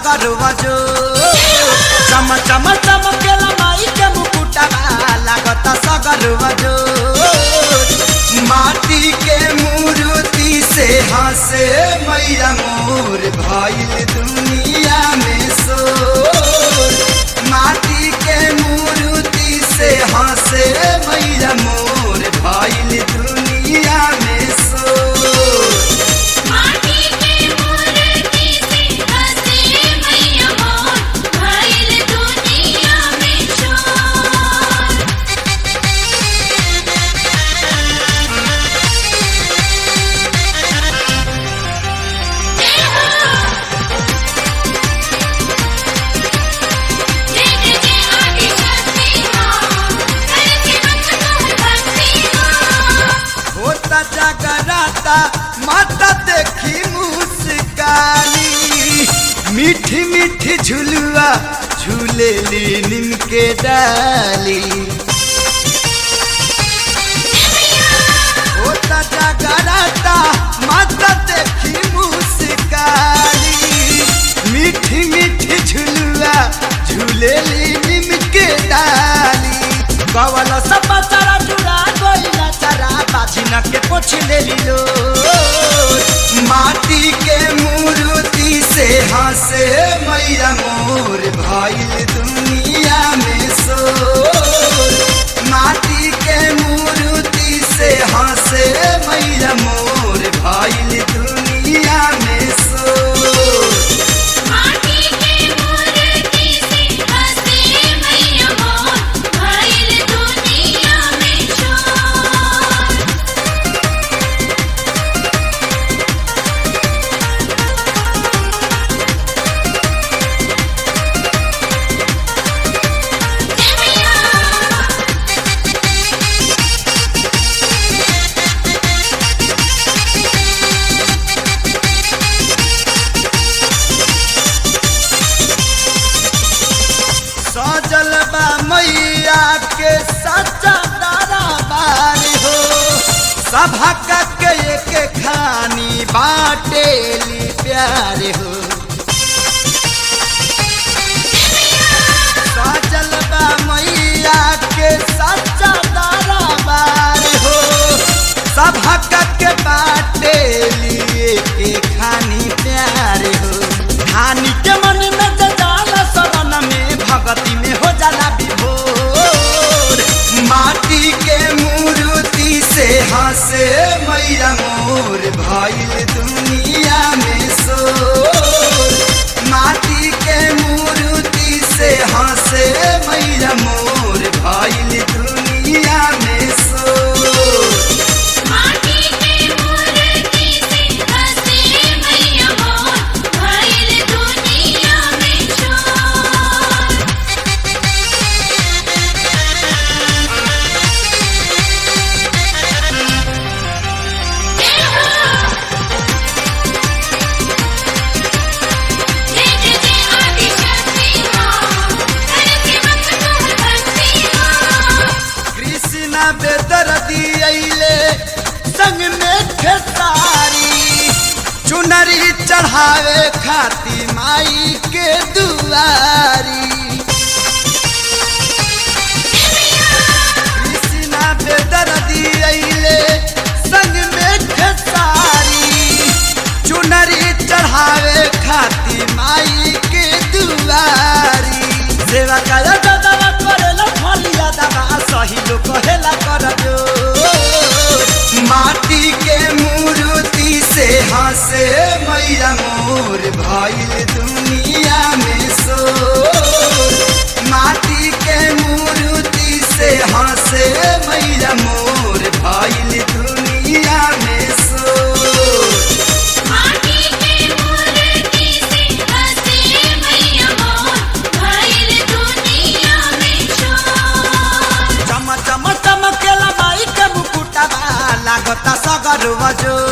सगर वजो चम चम चमकेला माई के मुकुटवा लागता सगर वजो माटी के मूर्ति से हंसे मैया मोर भइल दुनिया में शोर माटी के मूर्ति से हंसे मैया मोर भइल दुनिया में शोर माटी के मूर्ति से हंसे मैया मोर भइल दुनिया में शोर जय हो जय जय जय आदि शक्ति मां करके मंत्र भक्ति मां होता जगराता माता देखी मुस्कानी मीठी मीठी झुलुआ झूलेली नीम के डाली होता जगराता माता देखी मुस्कानी मीठी मीठी झुलुआ झूलेली नीम के डाली कवल सब चारा जुड़ा गोइला चारा बाजिन के पोछ लेली लो माटी के मूर्ति से हंसे मैया मोर भइल दुनिया में शोर माटी के मूर्ति से हंसे मैया मोर भइल दुनिया में शोर माटी के मूर्ति से हंसे मैया मोर भइल दुनिया में शोर जय मैया सजल बा मैया के सच्चा दरबार हो सभा के एक खानी बाटेली प्यार हो सजल बा मैया के सच्चा दरबार हो सभा के बाटेली एक खानी प्यार हो धानी के मन में जे जाला शरण में भगती में हो जाला विभोर माटी के मूर्ति से हंसे मैया मोर भइल दुनिया में शोर माटी के मूर्ति से हंसे मैया मोर भइल दुनिया में शोर माटी के मूर्ति से हंसे मैया मोर भइल दुनिया में शोर जय हो जय जय जय आदि शक्ति मां करके मंत्र भक्ति मां कृष्णा बेदर्दी अइले संग में खेसारी चुनरी चढ़ावे खाती माई के दुआरी कृष्णा बेदर्दी अइले संग में खेसारी चुनरी चढ़ावे खाती माई के दुआरी सेवा कर दवा करेला फलिया दवा सही लोग कहेला कर जो माटी के मूर्ति से हंसे मैया मोर भइल दुनिया में शोर माटी के मूर्ति से हंसे मैया मोर भइल दुनिया में शोर माटी के मूर्ति से हंसे मैया मोर भइल दुनिया में शोर चम चम चमकेला माई के मुकुटवा लागता सगर वजो